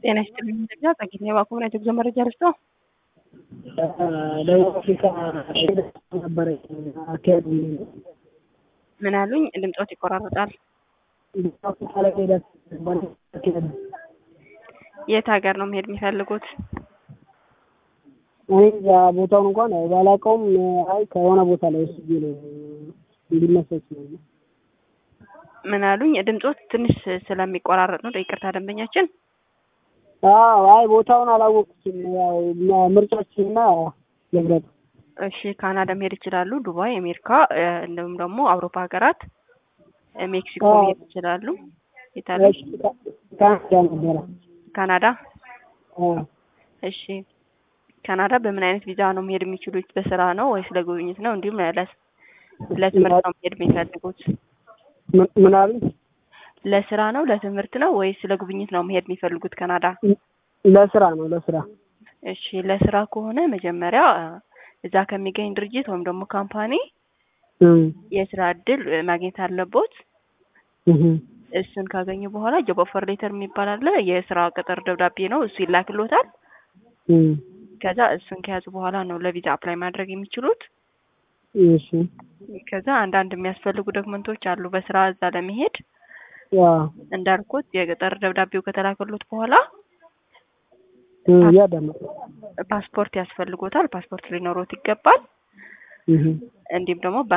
ጤና ይስጥልኝ ኢትዮጵያ ጸጊት የባኮመን የጉዞ መረጃ ልስጦ ደቡብ አፍሪካ ነበረ አካሄዱ ምን አሉኝ? ድምፆት ይቆራረጣል። ደቡብ አፍሪካ ላይ ሄዳ አካሄዱ የት ሀገር ነው መሄድ የሚፈልጉት? እኔ እዛ ቦታውን እንኳን ባላውቀውም አይ ከሆነ ቦታ ላይ ወስጄ ነው እንዲመሰች ነው። ምን አሉኝ? ድምፆት ትንሽ ስለሚቆራረጥ ነው። ይቅርታ ደንበኛችን። አዎ አይ ቦታውን አላወቅኩትም። ያው ምርጫችንና ልምረጥ። እሺ ካናዳ መሄድ ይችላሉ። ዱባይ፣ አሜሪካ እንዲሁም ደግሞ አውሮፓ ሀገራት ሜክሲኮ መሄድ ይችላሉ። የታሉ? እሺ ካናዳ ነበረ። ካናዳ። አዎ እሺ ካናዳ በምን አይነት ቪዛ ነው መሄድ የሚችሉት? በስራ ነው ወይስ ለጉብኝት ነው? እንዲሁም ለስ- ለትምህርት ነው መሄድ የሚፈልጉት? ምን- ምን አሉኝ? ለስራ ነው ለትምህርት ነው ወይስ ለጉብኝት ነው መሄድ የሚፈልጉት ካናዳ? ለስራ ነው ለስራ። እሺ ለስራ ከሆነ መጀመሪያ እዛ ከሚገኝ ድርጅት ወይም ደግሞ ካምፓኒ እም የስራ እድል ማግኘት አለቦት። እህ እሱን ካገኙ በኋላ ጆብ ኦፈር ሌተር የሚባል አለ። የስራ ቅጥር ደብዳቤ ነው። እሱ ይላክሎታል። እም ከዛ እሱን ከያዙ በኋላ ነው ለቪዛ አፕላይ ማድረግ የሚችሉት። እሺ ከዛ አንዳንድ የሚያስፈልጉ ዶክመንቶች አሉ በስራ እዛ ለመሄድ ያ እንዳልኩት የቅጥር ደብዳቤው ከተላከሎት በኋላ ያዳመጥ ፓስፖርት ያስፈልጎታል። ፓስፖርት ሊኖሮት ይገባል። እህ እንዲሁም ደግሞ